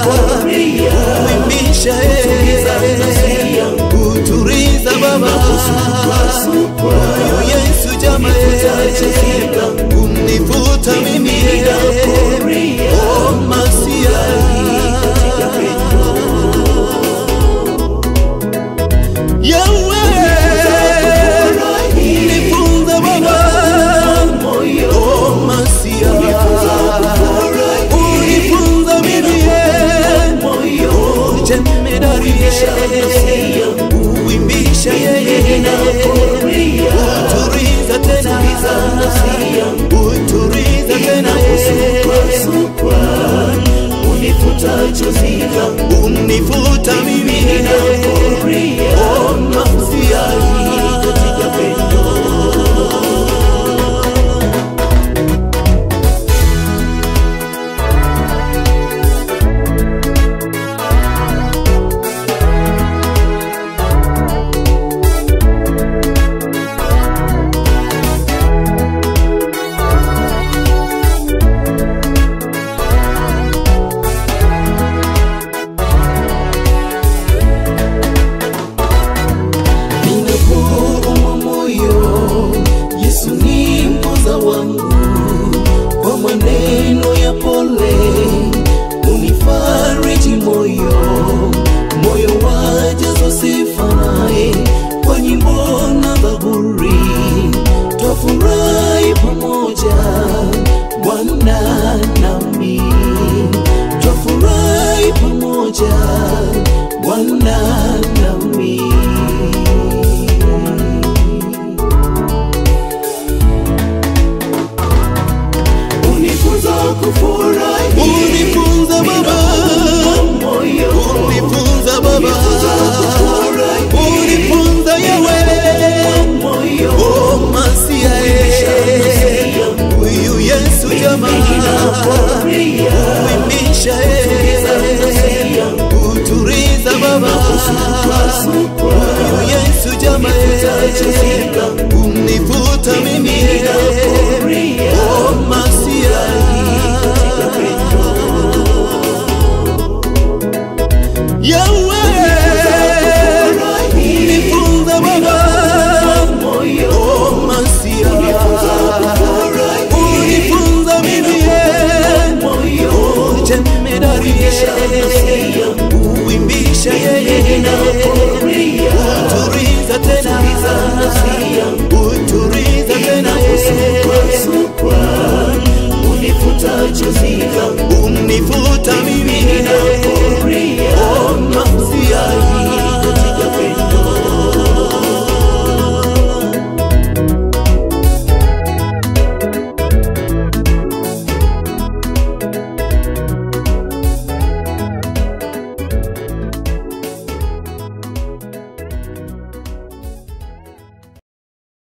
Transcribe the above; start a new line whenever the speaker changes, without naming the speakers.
uimbisha yeye uturiza baba huyu Yesu jama yeye unifuta mimi yeye oh masia Yahweh unifunza baba oh masia unifunza mimi yeye oh jemedari yeye uimbisha yeye uturiza tena uturiza tena
unifuta chozi langu
unifuta mimi oh masia
katika pendo
ninapouma moyo yesu ni mpoza wangu kwa maneno ya pole unifariji moyo moyo wajazo sifae kwa nyimbo na zaburi twafurahi pamoja bwana nami twafurahi pamoja bwana nami
unifunza kufurahi
unifunza baba
moyo
unifunza baba
kufurahi
unifunza yewe
moyo
oh masia eh. huyu yesu jamaa uimbisha eh. uturiza baba huyu yesu jamaa eh. unifuta mimi eh. oh masia Yahweh unifunza baba oh masia unifunza mimi eh. oh jemedari eh. uimbisha yeye